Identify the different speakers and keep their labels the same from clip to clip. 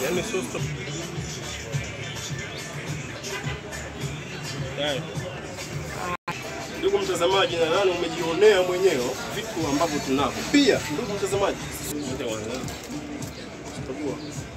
Speaker 1: Yaani sio stop. Haya. Ndugu mtazamaji, nadhani umejionea mwenyewe vitu ambavyo tunavyo. Pia ndugu mtazamaji, Ngoja kwanza. Chagua.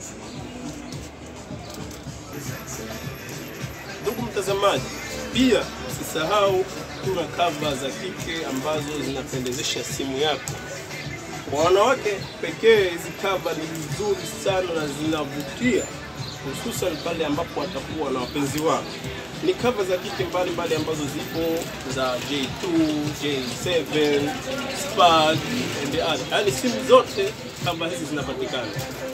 Speaker 1: Ndugu mtazamaji, pia usisahau kuna kava za kike ambazo zinapendezesha simu yako. Kwa wanawake pekee, hizi kava ni nzuri sana na zinavutia, hususan pale ambapo watakuwa na wapenzi wao. Ni kava za kike mbalimbali ambazo zipo za J2, J7, Spark and the other. Yaani simu zote kava hizi zinapatikana.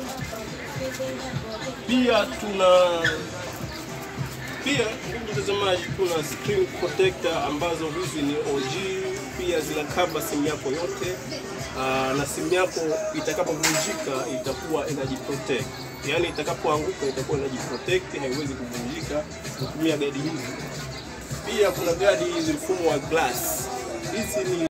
Speaker 1: Pia tuna pia ndugu mtazamaji, kuna screen protector ambazo hizi ni OG, pia zina cover simu yako yote. Aa, na simu yako itakapovunjika itakuwa inajiprotect, yaani itakapoanguka itakuwa inajiprotect, haiwezi kuvunjika kutumia gadi hizi. Pia kuna gadi hizi mfumo wa glass, hizi ni